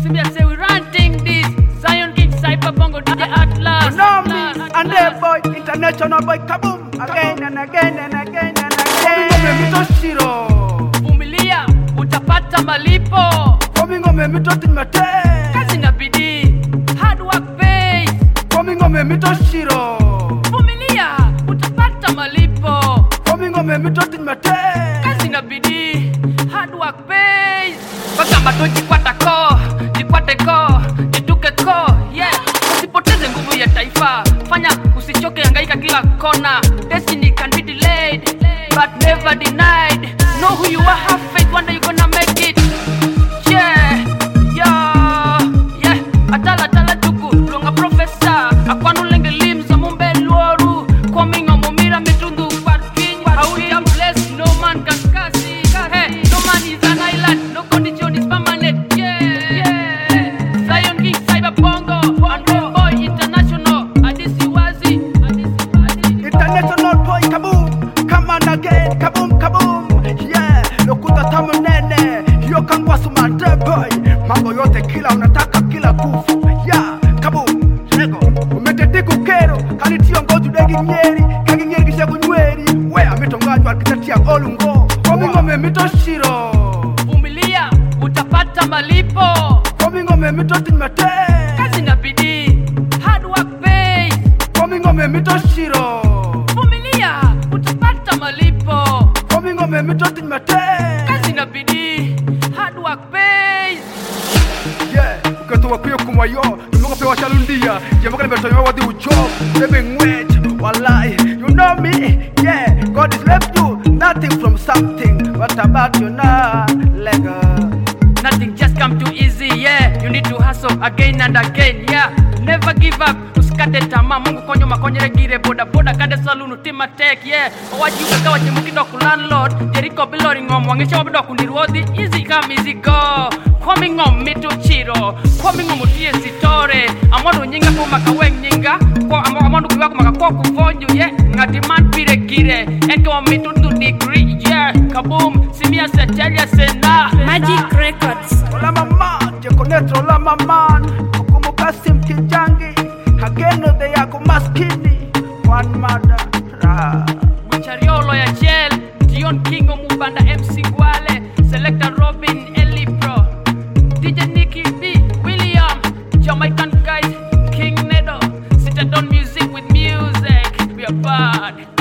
Simia say we ranting this. Zion King, Cyber Bongo, DJ Atlas. You know me, Atlas, and Atlas. boy, international boy, kaboom, again and again and again and again. Komi ngome mitoshiro, Vumilia, utapata malipo. komi ngome mitoti mate, Kazi na bidii, hard work pays. komi ngome mitoshiro, Vumilia, utapata malipo. komi ngome mitoti mate. Kazi na bidii, hard work pays. Bagamba tu jikwata ko, jikwate ko, jituke ko, yeah. Usipoteze nguvu ya taifa, fanya usichoke, hangaika kila kona. Destiny can be delayed, but never denied. Know who you are, have faith, one day you gonna make it. Yeah, yeah, yeah. Atala atala tuku, lunga professor. Akwanu lenge limsa mumbe luoru. Coming on mumira mitundu parking. Hauja blessed, no man can curse it. Hey, no man is an island, no condition is permanent. Yeah, yeah. Zion King, Cyber Bongo, Andre Boy International. Adisi Wazi, Adisi Wazi. International boy, kaboom, come on again, kaboom, kaboom. Yeah, lokuta tamu nene, hiyo kangwa sumande boy. Mambo yote kila unataka kila kufu. Yeah, kaboom, lego. Umetetiku kero, kanitio ngoju degi nyeri, kagi nyeri kisha kunyweri. We, ametonganywa kitatia olungo. Komi ngome mitoshiro, Vumilia, utapata malipo. komi ngome mitoti mate. Kazi na bidii, hard work pays. Komi ngome mitoshiro, Vumilia, utapata malipo. komi ngome mitoti mate. Kazi na bidii, hard work pays. Yeah, ukatoa kuyo kumayo Numunga pewa chalundia Jamoka nimetolewa wadi ucho Bebe ngwech Wallahi You know me Yeah God has left you Nothing from something What about you now Lego Nothing just come too easy, yeah. You need to hustle again and again, yeah. Never give up, usikate tamaa. Mungu konyo makonyere gire boda boda kade salunu tima tek, yeah. Owaji ukaka wache mukido ku landlord. Jericho bilori ngom wangisha wabido kundirwodhi. Easy come easy go. Kwami ngom mitu chiro. Kwami ngom utie sitore. Amondo nyinga kuma kaweng nyinga. Kwa amo amondo kiwa kuma kwa kuvonju, yeah. Ngati man pire kire. Enke wa mitu tu degree, yeah. Kaboom, simia setelia sena. Magic Records. Ola mama Jekonetro ola mama Kukumuka sim kijangi Hageno de yako maskini One mother Ra Chariolo ya Jel, Dion Kingo Mubanda MC Gwale, Selector Robin Eli Pro, DJ Nicky B, William, Jamaican guys, King Nedo, Sit on music with music, we are bad.